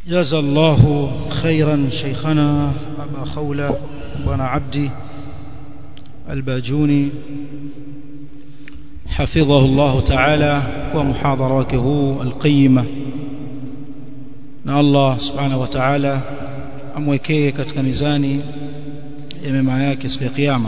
جزا الله خيرا شيخنا أبا خولة بن عبدي الباجوني حفظه الله تعالى ومحاضراته القيمة na Allah subhanahu wa ta'ala amwekee katika mizani ya mema yake siku ya kiyama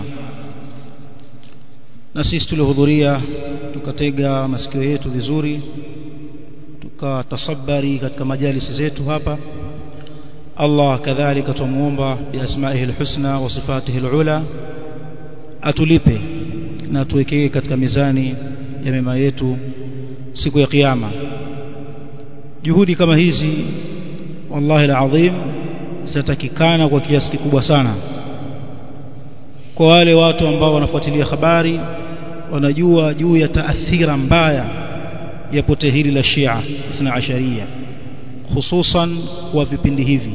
na sisi tulihudhuria tukatega masikio yetu vizuri tukatasabari katika majalisi zetu hapa Allah kadhalika tumuomba biasmaihi alhusna wa sifatihi alula atulipe na atuwekee katika mizani ya mema yetu siku ya kiyama juhudi kama hizi wallahi alazim zitatakikana kwa kiasi kikubwa sana kwa wale watu ambao wanafuatilia habari wanajua juu ya taathira mbaya ya pote hili la Shia Ithna Asharia hususan kwa vipindi hivi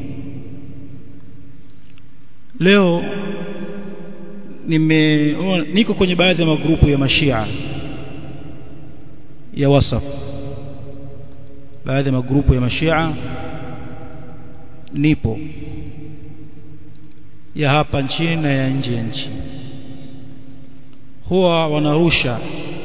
leo nime niko kwenye baadhi ya magrupu ya mashia ya WhatsApp baadhi ya magrupu ya mashia nipo ya hapa nchini na ya nje ya nchi huwa wanarusha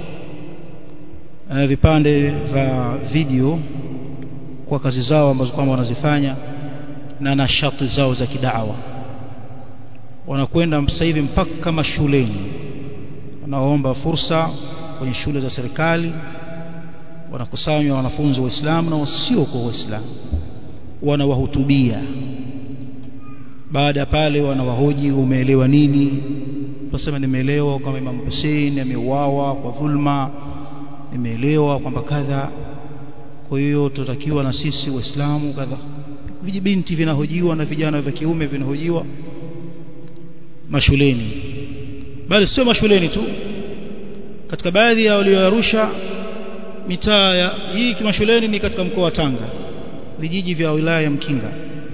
uh, vipande vya video kwa kazi zao ambazo kwamba wanazifanya na nashati zao za kidawa wanakwenda sasa hivi mpaka mashuleni wanaomba fursa kwenye shule za serikali wanakusanywa wanafunzi waislamu na wasio kwa waislamu wanawahutubia baada ya pale wanawahoji umeelewa nini tunasema nimeelewa kwamba Imam Hussein ameuawa kwa dhulma nimeelewa kwamba kadha kwa hiyo tutakiwa na sisi waislamu kadha vijibinti vinahojiwa na vijana vya kiume vinahojiwa mashuleni bali sio mashuleni tu katika baadhi ya walioarusha mitaa ya hii kimashuleni ni katika mkoa wa Tanga vijiji vya wilaya ya Mkinga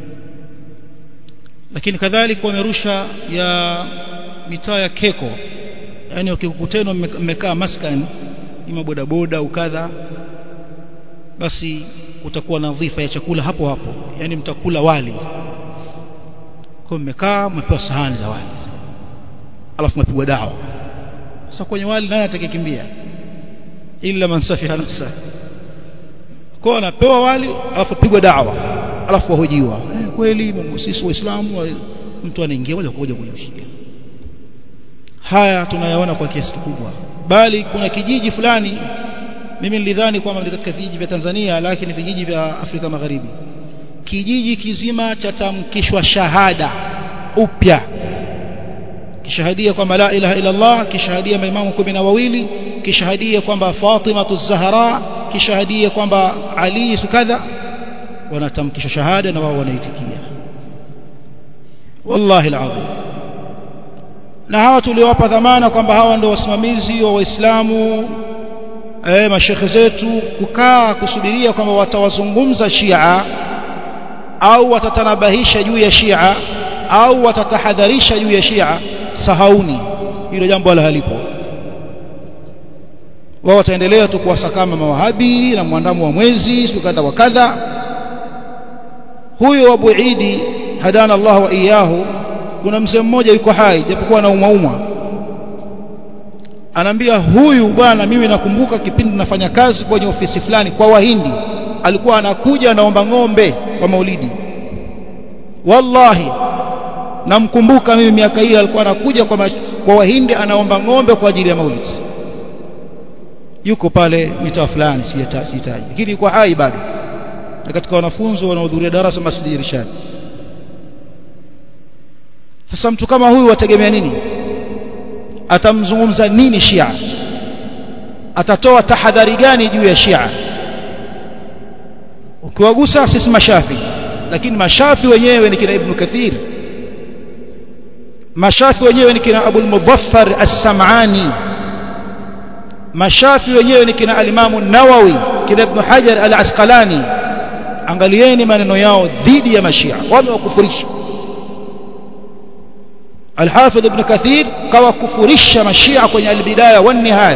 lakini kadhalika wamerusha ya mitaa ya Keko yani ukikutana mmekaa maskani ni mabodaboda au kadha basi kutakuwa na dhifa ya chakula hapo hapo yani mtakula wali kwa mmekaa mmepewa sahani za wali alafu mpigwa dawa sasa kwenye wali nani atakayekimbia illa man safiha nafsa kwa anapewa wali alafu pigwa dawa alafu wahojiwa eh, kweli sisi waislamu mtu anaingia moja kwa moja kwenye ushia haya tunayaona kwa kiasi kikubwa bali kuna kijiji fulani mimi nilidhani kwamba ni katika vijiji vya Tanzania lakini vijiji vya Afrika Magharibi kijiji kizima chatamkishwa shahada upya kishahadia kwamba la ilaha illa Allah kishahadia maimamu kumi na wawili kishahadia kwamba Fatima Zahra kishahadia kwamba Ali sukadha wanatamkishwa shahada na wao wanaitikia wallahi alazim na hawa tuliowapa dhamana kwamba hawa ndio wasimamizi wa waislamu eh mashekhe zetu kukaa kusubiria kwamba watawazungumza Shia au watatanabahisha juu ya Shia au watatahadharisha juu ya Shia sahauni hilo jambo wala halipo wao wataendelea tu kuwasakama mawahabi na mwandamo wa mwezi siku kadha wa kadha huyo Abu Idi hadana Allah wa iyahu kuna mzee mmoja yuko hai japokuwa anaumwa umwa anaambia huyu bwana mimi nakumbuka kipindi nafanya kazi kwenye ofisi fulani kwa wahindi alikuwa anakuja anaomba ng'ombe kwa maulidi wallahi namkumbuka mimi miaka hiyo alikuwa anakuja kwa, kwa wahindi anaomba ng'ombe kwa ajili ya maulidi yuko pale mitaa fulani sihitaji lakini yuko hai bado na katika wanafunzi wanaohudhuria darasa Masjid Irshad sasa mtu kama huyu wategemea nini atamzungumza nini Shia atatoa tahadhari gani juu ya Shia ukiwagusa sisi mashafi lakini mashafi wenyewe ni kina Ibn Kathir mashafi wenyewe ni kina Abu al-Mudhaffar as-Sam'ani mashafi wenyewe ni kina al-Imam an-Nawawi kina Ibn Hajar al-Asqalani angalieni maneno yao dhidi ya mashia wamewakufurisha الحافظ ابن كثير kawakufurisha mashia kwenye albidaya wan nihaya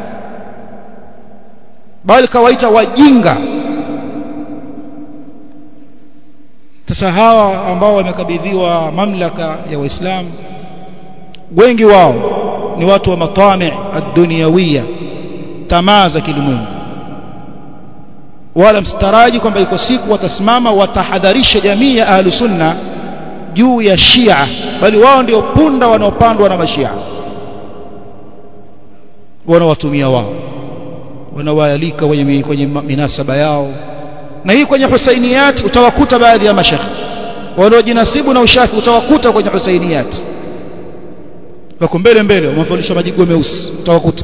bali kawaita wajinga sasa hawa ambao wamekabidhiwa mamlaka ya waislamu wengi wao ni watu wa matami ad-dunyawiyya tamaa za kilimwengu wala mstaraji kwamba iko siku watasimama watahadharisha jamii ya ahlu sunna juu ya shia bali wao ndio punda wanaopandwa na mashia wanawatumia wao wanawaalika kwenye, kwenye minasaba yao na hii kwenye husainiyati utawakuta baadhi ya mashekhe wanaojinasibu na ushafi utawakuta kwenye husainiyati wako mbele mbele wamevalisha majigo meusi utawakuta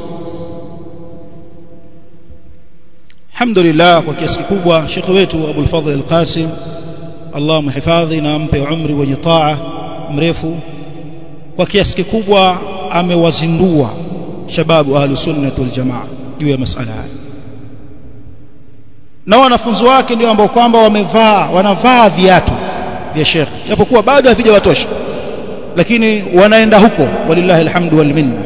alhamdulillah kwa kiasi kikubwa shekhe wetu Abu al-Fadhl al-Qasim Allah mhifadhi na ampe umri wenye taa mrefu kwa kiasi kikubwa amewazindua shababu ahlus sunnah wal jamaa juu ya masala haya na wanafunzi wake ndio ambao kwamba wamevaa wanavaa viatu vya shekhe japokuwa bado havijawatosha lakini wanaenda huko walillahi alhamdu wal minna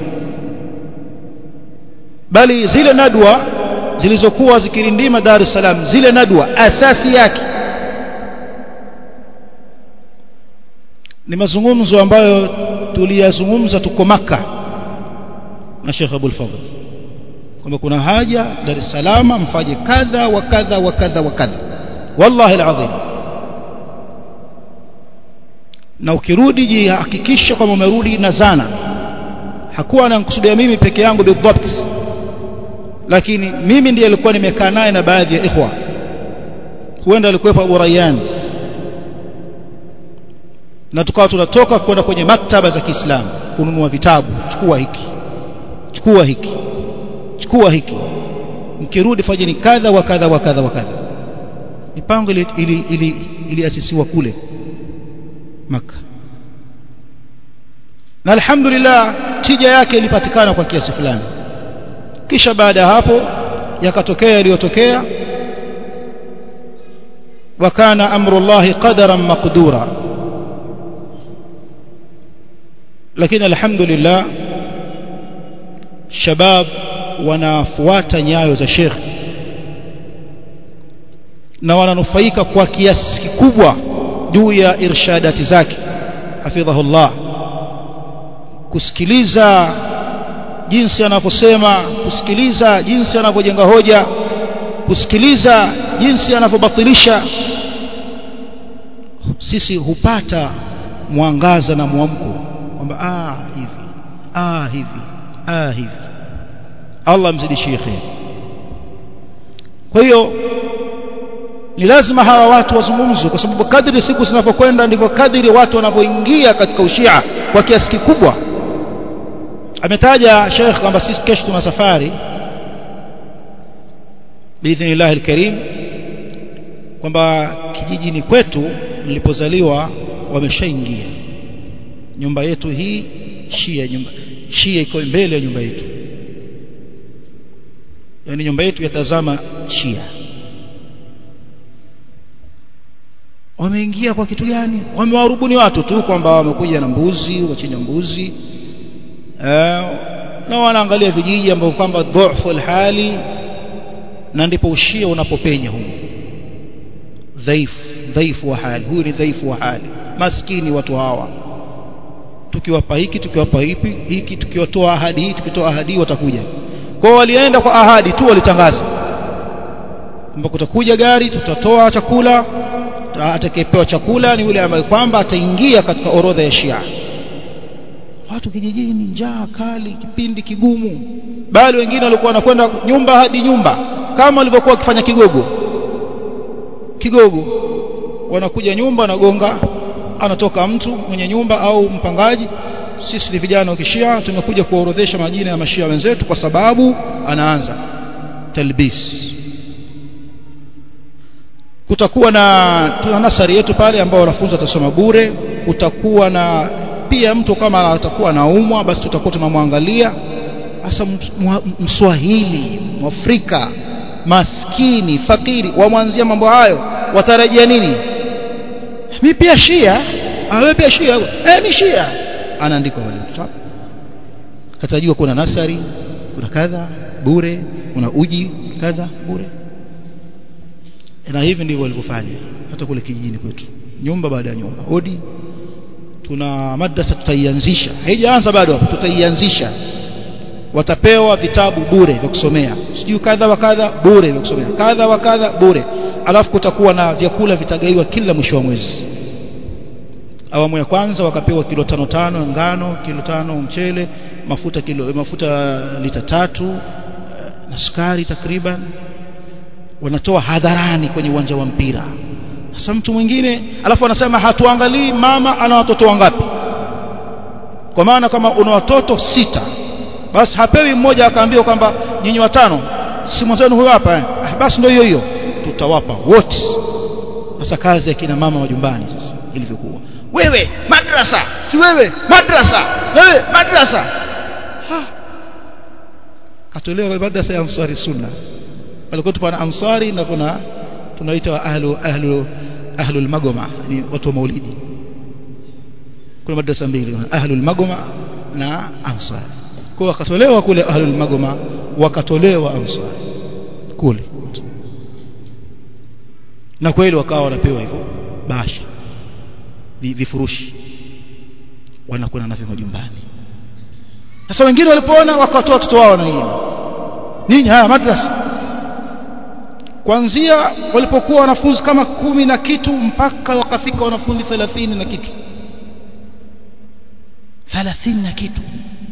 bali zile nadwa zilizokuwa zikirindima Dar es Salaam zile nadwa asasi yake ni mazungumzo ambayo tuliyazungumza tuko maka na Sheikh Abdul Fadhl kwamba kuna haja Dar es Salaam mfanye kadha wa kadha wa kadha wa kadha wallahi alazim na ukirudi jihakikisha kwamba umerudi na zana hakuwa ananikusudia mimi peke yangu bidhabt lakini mimi ndiye alikuwa nimekaa naye na baadhi ya ikhwa huenda alikuwepo Abu Rayyan na tukawa tunatoka kwenda kwenye maktaba za Kiislamu kununua vitabu chukua hiki chukua hiki chukua hiki mkirudi fanyeni kadha wa kadha wa kadha wa kadha mipango ili ili ili iliasisiwa kule maka na alhamdulillah tija yake ilipatikana kwa kiasi fulani kisha baada ya hapo yakatokea yaliyotokea wakana amrullahi qadaran maqdura lakini alhamdulillah shabab wanafuata nyayo za Sheikh na wananufaika kwa kiasi kikubwa juu ya irshadati zake hafidhahullah kusikiliza jinsi anavyosema kusikiliza jinsi anavyojenga hoja kusikiliza jinsi anavyobatilisha sisi hupata mwangaza na mwamko kwamba ah hivi ah hivi ah hivi Allah mzidishie khair kwa hiyo ni lazima hawa watu wazungumzwe kwa sababu kadri siku zinavyokwenda ndivyo kadri watu wanavyoingia katika ushia kwa kiasi kikubwa ametaja Sheikh kwamba sisi kesho tuna safari biidhnillah alkarim kwamba kijijini kwetu nilipozaliwa wameshaingia nyumba yetu hii shia nyumba shia iko mbele ya nyumba yetu yani nyumba yetu yatazama shia wameingia kwa kitu gani wamewarubuni watu tu kwamba wamekuja na mbuzi wachinja mbuzi eh, na wanaangalia vijiji ambavyo kwamba dhufu alhali na ndipo ushia unapopenya huko dhaifu dhaifu wa hali huyu ni dhaifu wa hali maskini watu hawa tukiwapa hiki tukiwapa hipi hiki tukiwatoa ahadi hii tukitoa ahadi watakuja kwao walienda kwa ahadi tu walitangaza kwamba kutakuja gari tutatoa chakula atakayepewa chakula ni yule ambaye kwamba ataingia katika orodha ya Shia watu kijijini njaa kali kipindi kigumu bali wengine walikuwa wanakwenda nyumba hadi nyumba kama walivyokuwa wakifanya kigogo kigogo wanakuja nyumba wanagonga anatoka mtu mwenye nyumba au mpangaji sisi ni vijana wa kishia tumekuja kuorodhesha majina ya mashia wenzetu kwa sababu anaanza talbis kutakuwa na tuna nasari yetu pale ambao wanafunzi watasoma bure kutakuwa na pia mtu kama atakuwa anaumwa basi tutakuwa tunamwangalia hasa mswahili mwafrika maskini fakiri wamwanzia mambo hayo watarajia nini mi pia shia awe pia shia eh mi shia anaandika wale katajua kuna nasari kuna kadha bure kuna uji kadha bure na hivi ndivyo walivyofanya hata kule kijijini kwetu nyumba baada ya nyumba hodi tuna madrasa tutaianzisha haijaanza bado hapo tutaianzisha watapewa vitabu bure vya kusomea sijui kadha wa kadha bure vya kusomea kadha wa kadha bure alafu kutakuwa na vyakula vitagaiwa kila mwisho wa mwezi awamu ya kwanza wakapewa kilo tano tano ngano kilo tano mchele mafuta kilo mafuta lita tatu na sukari takriban wanatoa hadharani kwenye uwanja wa mpira sasa mtu mwingine alafu anasema hatuangalii mama ana watoto wangapi kwa maana kama una watoto sita basi hapewi mmoja akaambiwa kwamba nyinyi watano si mwenzenu huyo hapa eh? ah, basi ndio hiyo hiyo tutawapa wote sasa kazi ya kina mama majumbani sasa ilivyokuwa wewe madrasa si wewe madrasa wewe madrasa ha. katolewa madrasa ya ansari sunna walikuwa tupana ansari na kuna tunaita ahlu ahlu ahlul magoma ni watu wa maulidi kuna madrasa mbili ahlul magoma na ansari kwa wakatolewa kule ahlul magoma wakatolewa ansari kule na kweli wakawa wanapewa hivyo basha vifurushi wanakwenda navyo majumbani sasa wengine walipoona wakatoa watoto wao na hiyo nini haya madrasa kuanzia walipokuwa wanafunzi kama kumi na kitu mpaka wakafika wanafunzi thelathini na kitu thelathini na kitu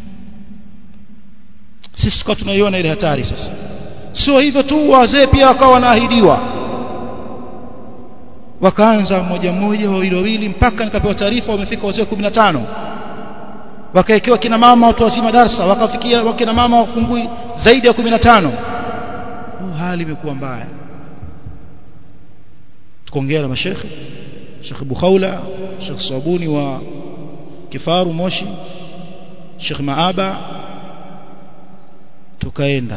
sisi tukawa tunaiona ile hatari sasa sio hivyo tu wazee pia wakawa wanaahidiwa wakaanza mmoja mmoja wawili wawili mpaka nikapewa taarifa wamefika wazee 15 wakaekewa kina mama watu wazima darsa wakafikia wakina mama wapungui zaidi ya 15 hali imekuwa mbaya tukaongea na mashekhe Sheikh Bukhaula Sheikh Sabuni wa Kifaru Moshi Sheikh Maaba tukaenda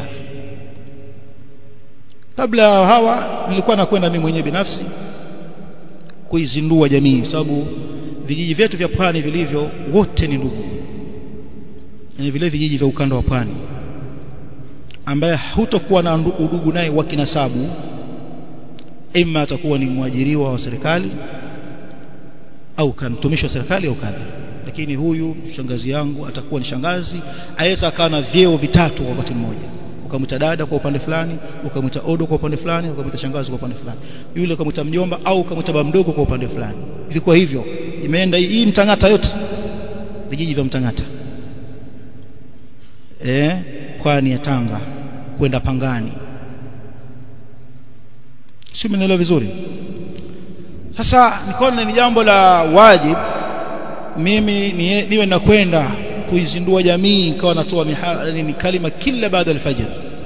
kabla hawa nilikuwa nakwenda mimi mwenyewe binafsi kuizindua jamii sababu vijiji vyetu vya pwani vilivyo wote ni ndugu yani vile vijiji vya ukanda wa pwani ambaye hutokuwa na udugu naye wa kinasabu ima atakuwa ni mwajiriwa wa serikali au mtumishi wa serikali au kadha lakini huyu shangazi yangu atakuwa ni shangazi aweza akawa na vyeo vitatu kwa wakati mmoja ukamwita dada kwa upande fulani ukamwita odo kwa upande fulani ukamwita shangazi kwa upande fulani yule ukamwita mjomba au ukamwita baba mdogo kwa upande fulani ilikuwa hivyo imeenda hii mtangata yote vijiji vya mtangata eh kwani ya Tanga kwenda Pangani si mnaelewa vizuri sasa nikaona ni jambo la wajib mimi niwe nakwenda kuizindua jamii nikawa natoa ni kalima kila baada alfajr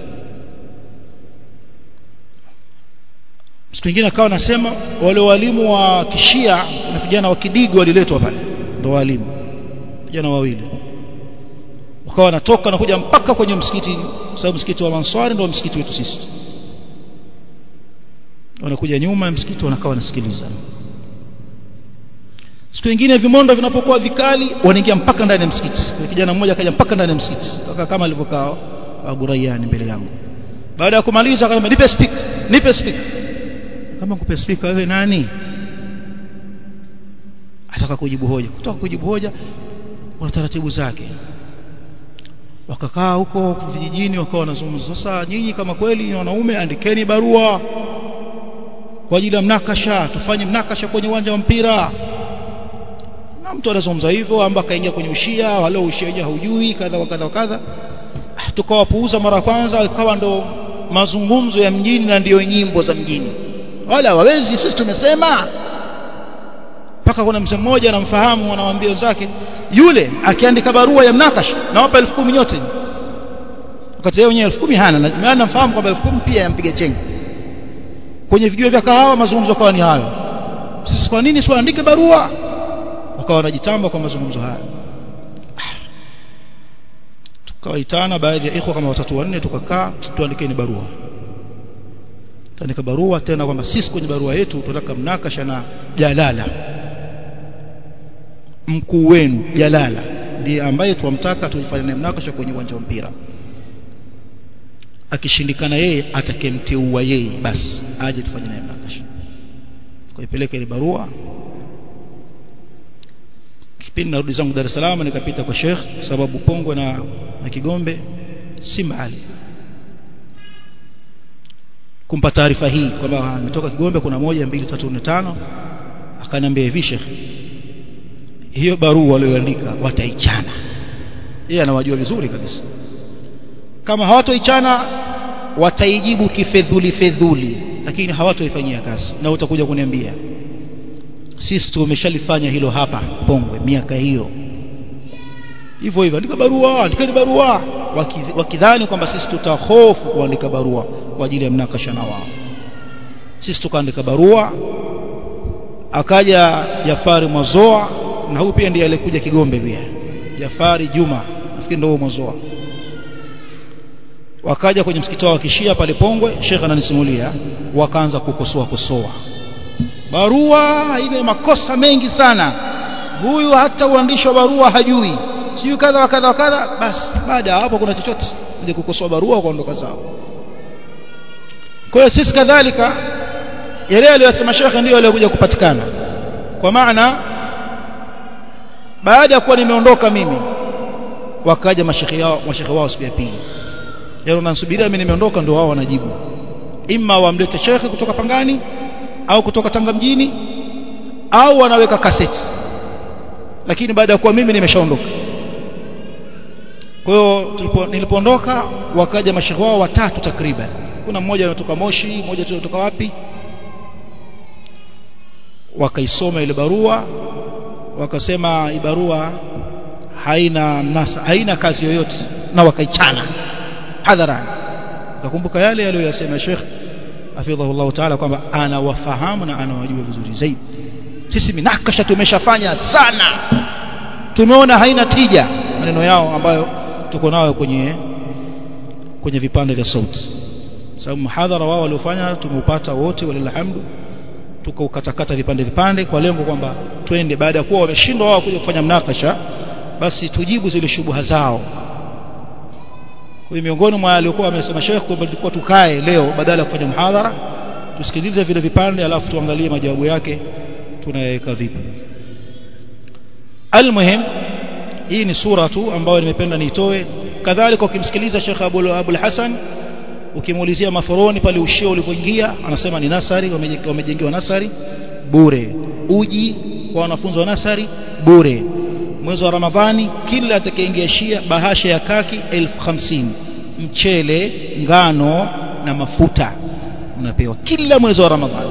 siku nyingine akawa nasema wale walimu wa kishia na vijana wa kidigo waliletwa pale ndo walimu vijana wawili wakawa wanatoka na kuja mpaka kwenye msikiti sababu msikiti wa Mansari ndio msikiti wetu sisi wanakuja nyuma ya msikiti wanakaa wanasikiliza siku nyingine vimondo vinapokuwa vikali wanaingia mpaka ndani ya msikiti kuna kijana mmoja akaja mpaka ndani ya msikiti kama alivyokaa Abu Rayyan mbele yangu baada ya kumaliza akaniambia nipe speaker nipe speaker kama kupe speaker wewe nani ataka kujibu hoja kutoka kujibu hoja kuna taratibu zake wakakaa huko vijijini wakawa wanazungumza sasa nyinyi kama kweli ni wanaume andikeni barua kwa ajili ya mnakasha tufanye mnakasha kwenye uwanja wa mpira na mtu anazungumza hivyo amba akaingia kwenye ushia wala ushia wenyewe haujui kadha wa kadha wa kadha tukawapuuza mara kwanza ikawa ndo mazungumzo ya mjini na ndiyo nyimbo za mjini wala hawawezi sisi tumesema mpaka kuna mzee mmoja anamfahamu anawaambia wenzake yule akiandika barua ya mnakasha nawapa elfu kumi nyote wakati yeye mwenyewe elfu kumi hana na namfahamu kwamba elfu kumi pia yampiga chenga kwenye vijio vya kahawa mazungumzo kawa ni hayo sisi kwa nini siwaandike barua wakawa wanajitamba kwa mazungumzo haya tukawaitana baadhi ya ikhwa kama watatu wanne tukakaa tuandikeni barua tuandika barua tena kwamba sisi kwenye barua yetu tunataka mnakasha na jalala mkuu wenu jalala ndiye ambaye twamtaka tuifanye naye mnakasha kwenye uwanja wa mpira akishindikana yeye atakemteua yeye basi aje tufanye naye mnakasha kuipeleka ile barua kipindi narudi zangu Dar es Salaam nikapita kwa Sheikh sababu Pongwe na, na Kigombe si mbali kumpa taarifa hii kwamba nimetoka Kigombe kuna moja mbili tatu nne tano akaniambia hivi Sheikh hiyo barua walioandika wataichana yeye anawajua vizuri kabisa kama hawatoichana wataijibu kifedhuli fedhuli lakini hawatoifanyia kazi na utakuja kuniambia sisi tumeshalifanya hilo hapa Pongwe miaka hiyo hivyo hivyo andika barua andikeni barua wakidhani kwamba sisi tutahofu kuandika barua kwa ajili ya mnakasha na wao sisi tukaandika barua akaja Jafari Mwazoa na huyu pia ndiye alikuja Kigombe pia Jafari Juma nafikiri ndio Mwazoa wakaja kwenye msikiti wa Kishia pale Pongwe Sheikh ananisimulia wakaanza kukosoa kosoa barua ile makosa mengi sana huyu hata uandishi wa barua hajui siyo kadha wa kadha wa kadha basi baada ya hapo kuna chochote ile kukosoa barua kuondoka zao kwa hiyo sisi kadhalika yale aliyosema shekhe ndio aliyokuja kupatikana kwa maana baada ya kuwa nimeondoka mimi wakaja mashekhe yao mashekhe wao siku ya pili yale wanasubiria mimi nimeondoka ndio wao wanajibu imma wamlete shekhe kutoka Pangani au kutoka Tanga mjini au wanaweka kaseti lakini baada ya kuwa mimi nimeshaondoka kwa hiyo nilipoondoka wakaja mashekhe wao watatu takriban kuna mmoja anatoka Moshi mmoja anatoka wapi wakaisoma ile barua wakasema hii barua haina mnasa haina kazi yoyote na wakaichana hadharani utakumbuka yale aliyoyasema Sheikh hafidhahu Allah Ta'ala kwamba anawafahamu na anawajua vizuri zaidi sisi minakasha tumeshafanya sana tumeona haina tija maneno yao ambayo tuko nayo kwenye kwenye vipande vya sauti sababu muhadhara wao waliofanya tumeupata wote walilhamdu tukaukatakata vipande vipande kwa lengo kwamba twende baada ya kuwa wameshindwa wao kuja kufanya mnakasha basi tujibu zile shubuha zao kwa miongoni mwa aliokuwa amesema Sheikh kwamba tulikuwa tukae leo badala ya kufanya mhadhara tusikilize vile vipande alafu tuangalie majawabu yake tunayaweka vipi almuhim hii ni sura tu ambayo nimependa niitoe kadhalika ukimsikiliza Sheikh Abul Abul Hasan ukimuulizia maforoni pale ushio ulipoingia anasema ni nasari wamejengewa nasari bure uji kwa wanafunzi wa nasari bure mwezi wa Ramadhani kila atakayeingia Shia bahasha ya kaki elfu hamsini mchele ngano na mafuta unapewa kila mwezi wa Ramadhani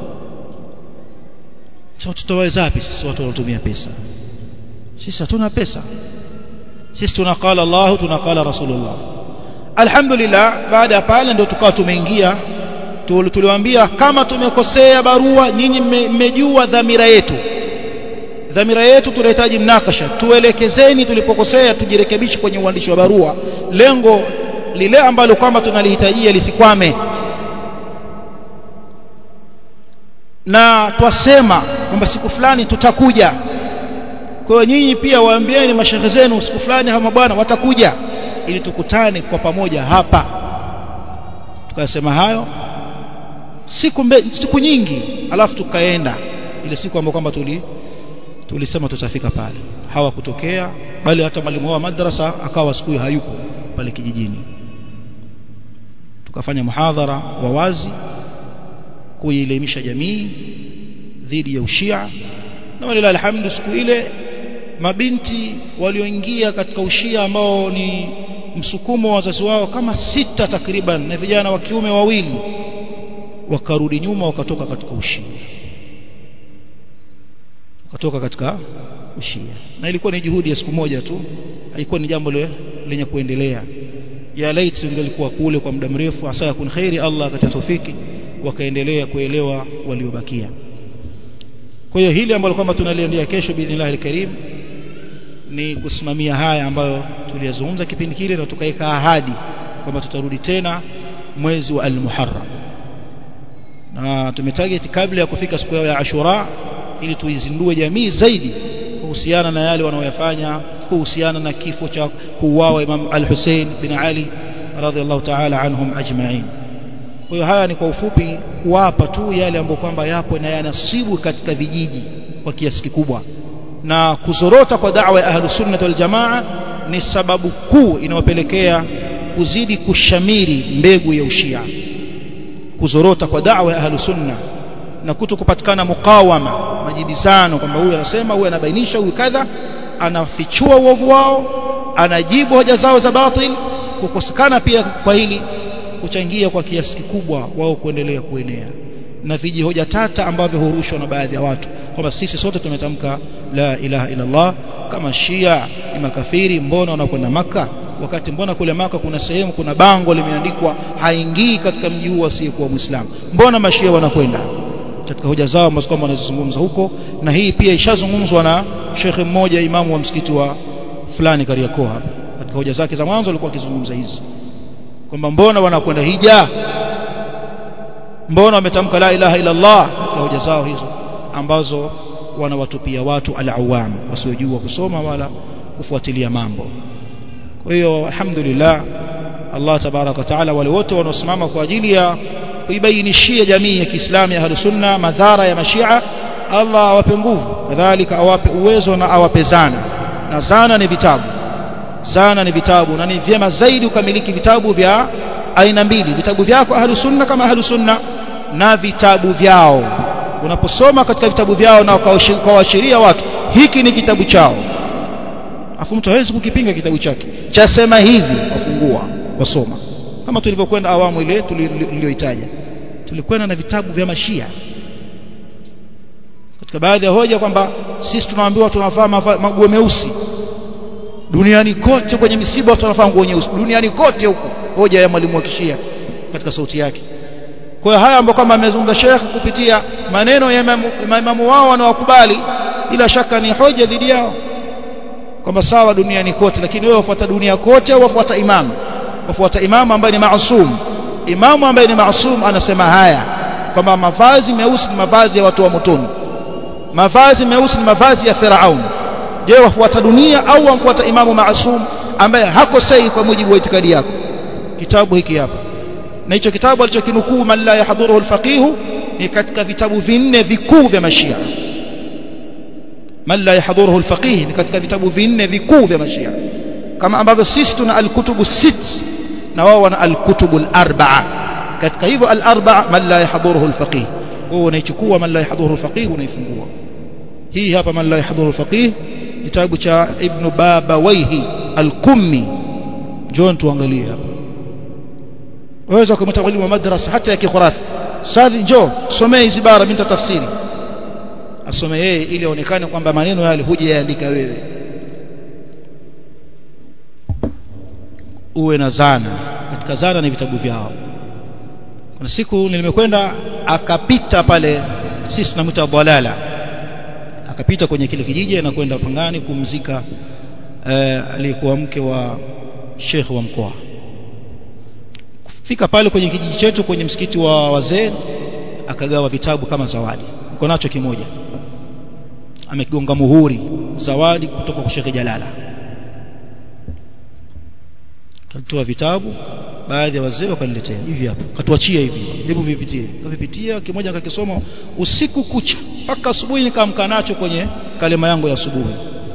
sasa tutaweza wapi sisi watu wanatumia pesa sisi hatuna pesa sisi tunaqala Allah tunaqala Rasulullah alhamdulillah baada ya pale ndio tukawa tumeingia tuliwaambia kama tumekosea barua nyinyi mmejua dhamira yetu dhamira yetu tunahitaji mnakasha tuelekezeni tulipokosea tujirekebishe kwenye uandishi wa barua lengo lile ambalo kwamba tunalihitajia lisikwame na twasema kwamba siku fulani tutakuja kwa hiyo nyinyi pia waambieni mashehe zenu siku fulani hawa bwana watakuja ili tukutane kwa pamoja hapa tukasema hayo siku mbe, siku nyingi alafu tukaenda ile siku ambayo kwamba tuli tulisema tutafika pale hawakutokea bali hata mwalimu wa madrasa akawa siku hayupo pale kijijini tukafanya muhadhara wa wazi kuielimisha jamii dhidi ya ushia na walilahi alhamdu siku ile mabinti walioingia katika ushia ambao ni msukumo wa wazazi wao kama sita takriban na vijana wa kiume wawili wakarudi nyuma wakatoka katika ushia wakatoka katika ushia na ilikuwa ni juhudi ya siku moja tu haikuwa ni jambo lenye kuendelea ya laiti ingelikuwa kule kwa muda mrefu asa yakun khairi Allah akatia tawfiki wakaendelea kuelewa waliobakia kwa hiyo hili ambalo kwamba tunaliendea kesho biidhnillah alkarim ni kusimamia haya ambayo tuliyazungumza kipindi kile na tukaweka ahadi kwamba tutarudi tena mwezi wa al-Muharram na tumetarget kabla ya kufika siku ya Ashura ili tuizindue jamii zaidi kuhusiana na yale wanaoyafanya kuhusiana na kifo cha kuuawa Imam Al-Hussein bin Ali radhiallahu ta'ala anhum ajma'in kwa hiyo haya ni kwa ufupi kuwapa tu yale ambayo kwamba yapo na yanasibu katika vijiji kwa kiasi kikubwa na kuzorota kwa da'wa ya ahlus sunnah wal jamaa ni sababu kuu inayopelekea kuzidi kushamiri mbegu ya ushia kuzorota kwa da'wa ya ahlus sunna na kuto kupatikana mukawama majibizano kwamba huyu anasema huyu anabainisha huyu kadha anafichua uovu wao anajibu hoja zao za batil kukosekana pia kwa hili kuchangia kwa kiasi kikubwa wao kuendelea kuenea na viji hoja tata ambavyo hurushwa na baadhi ya watu kwamba sisi sote tumetamka la ilaha illa Allah kama Shia ni makafiri mbona wanakwenda maka wakati mbona kule maka kuna sehemu kuna bango limeandikwa haingii katika mji huu asiyekuwa muislamu mbona mashia wanakwenda katika hoja zao ambazo kwamba wanazizungumza huko na hii pia ishazungumzwa na shekhe mmoja imamu wa msikiti wa fulani Kariakoo hapa katika hoja zake za mwanzo alikuwa akizungumza hizi kwamba mbona wanakwenda hija mbona wametamka la ilaha illa Allah katika hoja zao hizo ambazo wanawatupia watu al-awam wasiojua kusoma wala kufuatilia mambo kwa hiyo alhamdulillah Allah tabaraka taala wale wote wanaosimama kwa ajili ya kuibainishia jamii ya Kiislamu ya Sunna madhara ya mashia Allah awape nguvu kadhalika awape uwezo na awape zana na zana ni vitabu zana ni vitabu na ni vyema zaidi ukamiliki vitabu vya aina mbili vitabu vyako ahlu sunna kama ahlu sunna na vitabu vyao unaposoma katika vitabu vyao na ukawaashiria watu hiki ni kitabu chao afu mtu hawezi kukipinga kitabu chake chasema hivi wafungua wasoma kama tulivyokwenda awamu ile tuliyoitaja tulikwenda na vitabu vya mashia katika baadhi ya hoja kwamba sisi tunaambiwa tunavaa maguo meusi duniani kote kwenye misiba watu wanavaa nguo nyeusi duniani kote huko hoja ya mwalimu wa kishia katika sauti yake kwa hiyo haya ambayo kama amezungumza Sheikh kupitia maneno ya maimamu wao wanaokubali bila shaka ni hoja dhidi yao kwamba sawa duniani kote lakini wewe wafuata dunia kote au wafuata imamu wafuata imamu ambaye ni maasum imamu ambaye ni maasum anasema haya kwamba mavazi meusi ni mavazi ya watu wa motoni mavazi meusi ni mavazi ya Firaun je wafuata dunia au wamfuata imamu maasum ambaye hakosei kwa mujibu wa itikadi yako kitabu hiki hapa na hicho kitabu alichokinukuu man la yahdhuruhu alfaqih ni katika vitabu vinne vikuu vya mashia man la yahdhuruhu alfaqih ni katika vitabu vinne vikuu vya mashia kama ambavyo sisi tuna alkutubu sit na wao wana alkutubu alarba'a katika hivyo alarba'a man la yahdhuruhu alfaqih wewe unaichukua man la yahdhuruhu alfaqih unaifungua hii hapa man la yahdhuruhu alfaqih kitabu cha ibn babawaihi al-kummi njoo tuangalie hapa waweza kumta mwalimu wa madrasa hata ya kikhurafi sadhi njoo somee hizi bara mimi tafsiri asome yeye ili aonekane kwamba maneno yale hujayaandika wewe uwe na zana katika zana ni vitabu vyao kuna siku nilimekwenda akapita pale sisi tunamwita dalala akapita kwenye kile kijiji na kwenda Pangani kumzika eh, aliyekuwa mke wa shekhe wa mkoa fika pale kwenye kijiji chetu kwenye msikiti wa wazee akagawa vitabu kama zawadi uko nacho kimoja amegonga muhuri zawadi kutoka kwa Sheikh Jalala kalitoa vitabu baadhi ya wazee wakaniletea hivi hapa katuachia hivi hebu vipitie kavipitia kimoja akakisoma usiku kucha mpaka asubuhi nikaamka nacho kwenye kalima yangu ya asubuhi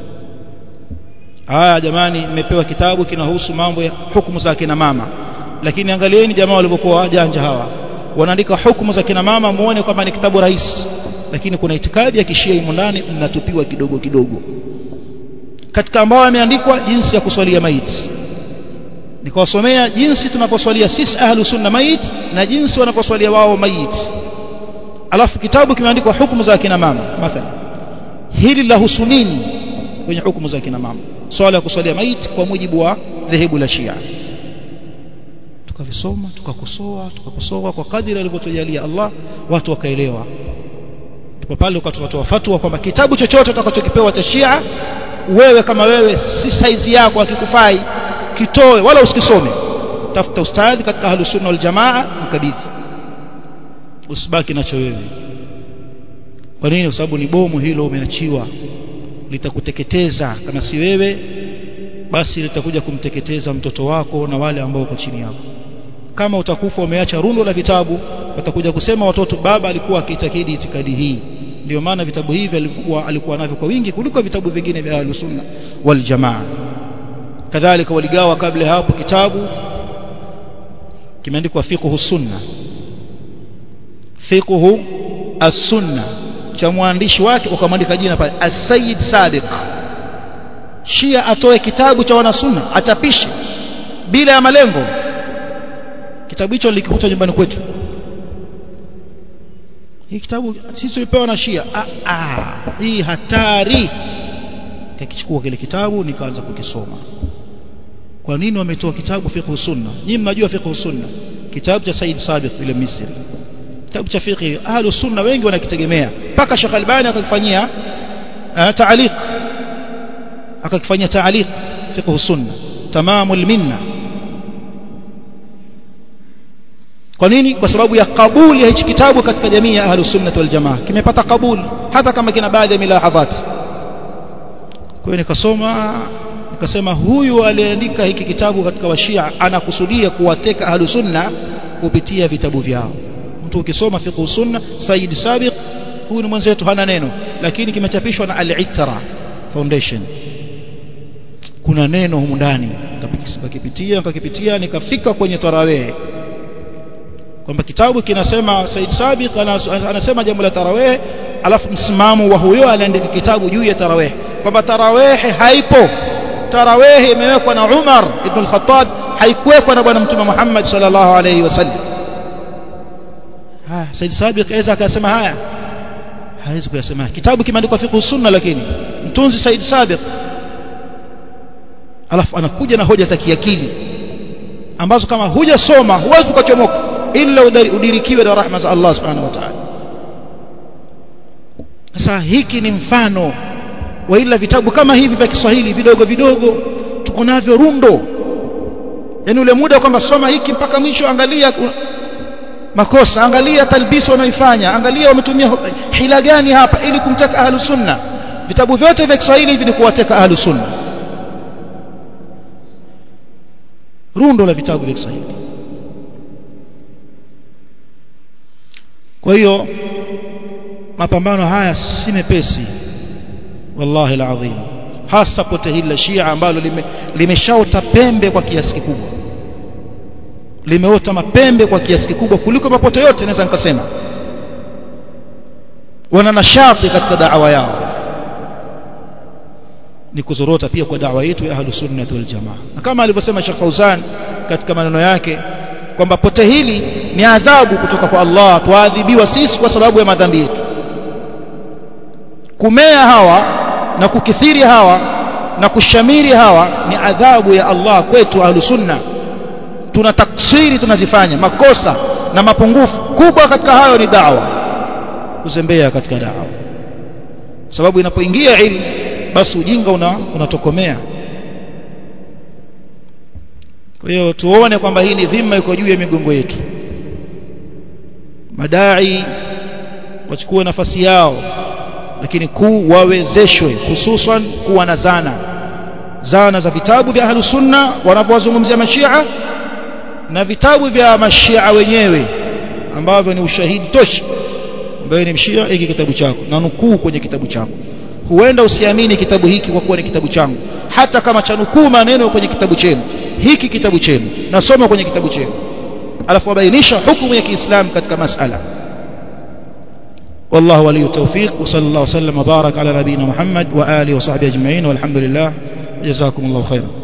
haya jamani nimepewa kitabu kinahusu mambo ya hukumu za kina mama lakini angalieni jamaa walivyokuwa wajanja hawa wanaandika hukumu za kina mama muone kwamba ni kitabu rahisi lakini kuna itikadi ya kishia imo ndani mnatupiwa kidogo kidogo katika ambao yameandikwa jinsi ya kuswalia maiti nikawasomea jinsi tunaposwalia sisi ahlu sunna mait na jinsi wanaposwalia wao mait alafu kitabu kimeandikwa hukumu za kina mama mathalan hili la husunini kwenye hukumu za kina mama swala ya kuswalia mait kwa mujibu wa dhehebu la Shia tukavisoma tukakosoa tukakosoa kwa kadiri alivyotujalia Allah watu wakaelewa ndipo pale tunatoa fatwa kwamba kitabu chochote utakachokipewa cha Shia wewe kama wewe si saizi yako akikufai kitoe wala usikisome tafuta ustadhi katika ahlus sunna wal jamaa mkabidhi usibaki nacho wewe kwa nini kwa sababu ni bomu hilo umeachiwa litakuteketeza kama si wewe basi litakuja kumteketeza mtoto wako na wale ambao wako chini yako kama utakufa umeacha rundo la vitabu watakuja kusema watoto baba alikuwa akiitakidi itikadi hii ndio maana vitabu hivi alikuwa alikuwa navyo kwa wingi kuliko vitabu vingine vya ahlus sunna wal jamaa kadhalika waligawa kabla hapo kitabu kimeandikwa fiqhu sunna fiqhu as-sunna cha mwandishi wake ukamwandika jina pale as-sayyid sabiq shia atoe kitabu cha wanasunna atapishe bila ya malengo kitabu hicho nilikikuta nyumbani kwetu hii kitabu sisi tulipewa na shia ah, ah, hii hatari nikakichukua kile kitabu nikaanza kukisoma kwa nini wametoa kitabu fiqh sunna nyinyi mnajua fiqh sunna kitabu cha Said Sabiq ile Misri kitabu cha fiqh ahlu sunna wengi wanakitegemea mpaka Sheikh Albani akakifanyia taaliq akakifanyia taaliq fiqh sunna tamamul minna kwa nini kwa sababu ya kabuli ya hichi kitabu katika jamii ya ahlus sunnah wal jamaa kimepata kabuli hata kama kina baadhi ya milahadhat kwa hiyo nikasoma nikasema huyu aliandika hiki kitabu katika washia anakusudia kuwateka ahlus sunna kupitia vitabu vyao mtu ukisoma fiqh sunna Said Sabiq huyu ni mwenzetu hana neno lakini kimechapishwa na Al-Ittara Foundation kuna neno humu ndani nikakipitia nikakipitia nikafika kwenye tarawih kwamba kitabu kinasema Said Sabiq anasema jambo la tarawih alafu msimamo wa huyo aliandika kitabu juu ya tarawih kwamba tarawih haipo tarawih imewekwa na Umar ibn al-Khattab haikuwekwa na bwana mtume Muhammad sallallahu alayhi wasallam ha Said Sabiq aweza akasema haya hawezi kuyasema kitabu kimeandikwa fiqh sunna lakini mtunzi Said Sabiq alafu anakuja na hoja za kiakili ambazo kama hujasoma huwezi ukachomoka illa udirikiwe na rahma za Allah subhanahu wa ta'ala sasa hiki ni mfano wa ila vitabu kama hivi vya Kiswahili vidogo vidogo tuko navyo rundo yani ule muda kwamba soma hiki mpaka mwisho angalia makosa angalia talbisi wanaoifanya angalia wametumia hila gani hapa ili kumteka ahlu sunna vitabu vyote vya Kiswahili hivi ni kuwateka ahlu sunna rundo la vitabu vya Kiswahili kwa hiyo mapambano haya si mepesi wallahi alazim hasa pote hili la Shia ambalo limeshaota lime pembe kwa kiasi kikubwa limeota mapembe kwa kiasi kikubwa kuliko mapote yote naweza nikasema wana nashati katika da'wa yao ni kuzorota pia kwa da'wa yetu ya ahlus sunnah wal jamaa na kama alivyosema Sheikh Fauzan katika maneno yake kwamba pote hili ni adhabu kutoka kwa Allah tuadhibiwa sisi kwa sababu ya madhambi yetu kumea hawa na kukithiri hawa na kushamiri hawa ni adhabu ya Allah kwetu ahlu sunna tuna taksiri tunazifanya makosa na mapungufu kubwa katika hayo ni dawa kuzembea katika dawa sababu inapoingia ilmu basi ujinga una, unatokomea kwa hiyo tuone kwamba hii ni dhima iko juu ya migongo yetu madai wachukue nafasi yao lakini kuu wawezeshwe hususan kuwa na zana zana za vitabu vya ahlus sunna wanavyowazungumzia mashia na vitabu vya mashia wenyewe ambavyo ni ushahidi tosha ambayo ni mshia hiki kitabu chako na nukuu kwenye kitabu chako huenda usiamini kitabu hiki kwa kuwa ni kitabu changu hata kama cha nukuu maneno kwenye kitabu chenu hiki kitabu chenu nasoma kwenye kitabu chenu alafu wabainisha hukumu ya Kiislamu katika masala والله ولي التوفيق وصلى الله وسلم وبارك على نبينا محمد وآله وصحبه أجمعين والحمد لله جزاكم الله خيرا